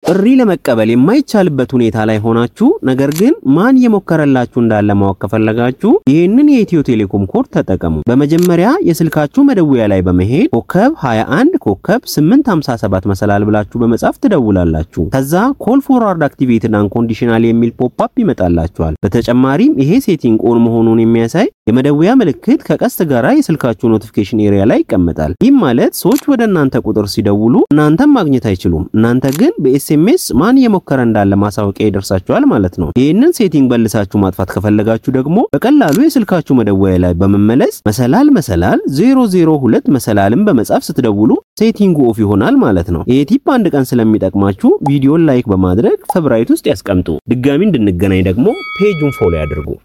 ጥሪ ለመቀበል የማይቻልበት ሁኔታ ላይ ሆናችሁ ነገር ግን ማን እየሞከረላችሁ እንዳለ ማወቅ ከፈለጋችሁ ይህንን የኢትዮ ቴሌኮም ኮድ ተጠቀሙ። በመጀመሪያ የስልካችሁ መደወያ ላይ በመሄድ ኮከብ 21 ኮከብ 857 መሰላል ብላችሁ በመጻፍ ትደውላላችሁ። ከዛ ኮል ፎርዋርድ አክቲቬትድ አንኮንዲሽናል የሚል ፖፕ አፕ ይመጣላችኋል። በተጨማሪም ይሄ ሴቲንግ ኦን መሆኑን የሚያሳይ የመደወያ ምልክት ከቀስት ጋራ የስልካችሁ ኖቲፊኬሽን ኤሪያ ላይ ይቀመጣል። ይህም ማለት ሰዎች ወደ እናንተ ቁጥር ሲደውሉ እናንተም ማግኘት አይችሉም። እናንተ ግን በኤስኤምኤስ ማን እየሞከረ እንዳለ ማሳወቂያ ይደርሳችኋል ማለት ነው። ይህንን ሴቲንግ በልሳችሁ ማጥፋት ከፈለጋችሁ ደግሞ በቀላሉ የስልካችሁ መደወያ ላይ በመመለስ መሰላል መሰላል 002 መሰላልን በመጻፍ ስትደውሉ ሴቲንጉ ኦፍ ይሆናል ማለት ነው። ይህ ቲፕ አንድ ቀን ስለሚጠቅማችሁ ቪዲዮን ላይክ በማድረግ ፌቨራይት ውስጥ ያስቀምጡ። ድጋሚ እንድንገናኝ ደግሞ ፔጁን ፎሎ ያድርጉ።